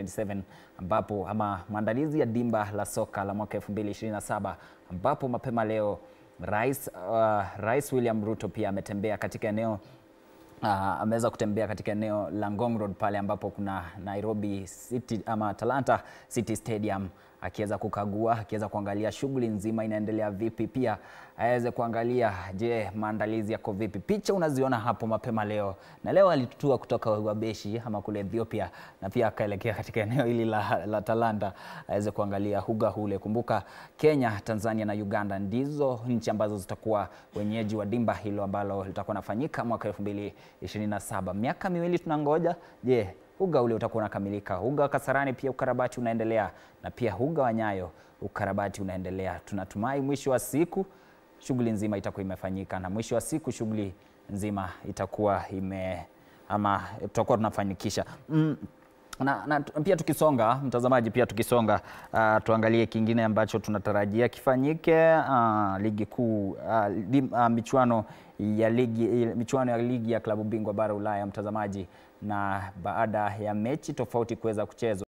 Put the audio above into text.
2027 ambapo ama maandalizi ya dimba la soka la mwaka 2027 ambapo mapema leo Rais, uh, Rais William Ruto pia ametembea katika eneo uh, ameweza kutembea katika eneo la Ngong Road pale ambapo kuna Nairobi City ama Talanta City Stadium akiweza kukagua, akiweza kuangalia shughuli nzima inaendelea vipi, pia aweze kuangalia je, maandalizi yako vipi. Picha unaziona hapo mapema leo, na leo alitutua kutoka Wabeshi ama kule Ethiopia, na pia akaelekea katika eneo hili la, la Talanta aweze kuangalia huga hule. Kumbuka Kenya, Tanzania na Uganda ndizo nchi ambazo zitakuwa wenyeji wa dimba hilo ambalo litakuwa nafanyika mwaka 2027. Miaka miwili tunangoja, je uga ule utakuwa unakamilika. Uga wa Kasarani pia ukarabati unaendelea, na pia uga wa Nyayo ukarabati unaendelea. Tunatumai mwisho wa siku shughuli nzima itakuwa imefanyika, na mwisho wa siku shughuli nzima itakuwa ime ama tutakuwa tunafanikisha mm. Na, na pia tukisonga mtazamaji, pia tukisonga uh, tuangalie kingine ambacho tunatarajia kifanyike uh, ligi kuu uh, li, uh, michuano ya ligi michuano ya ligi ya klabu bingwa bara Ulaya mtazamaji, na baada ya mechi tofauti kuweza kuchezwa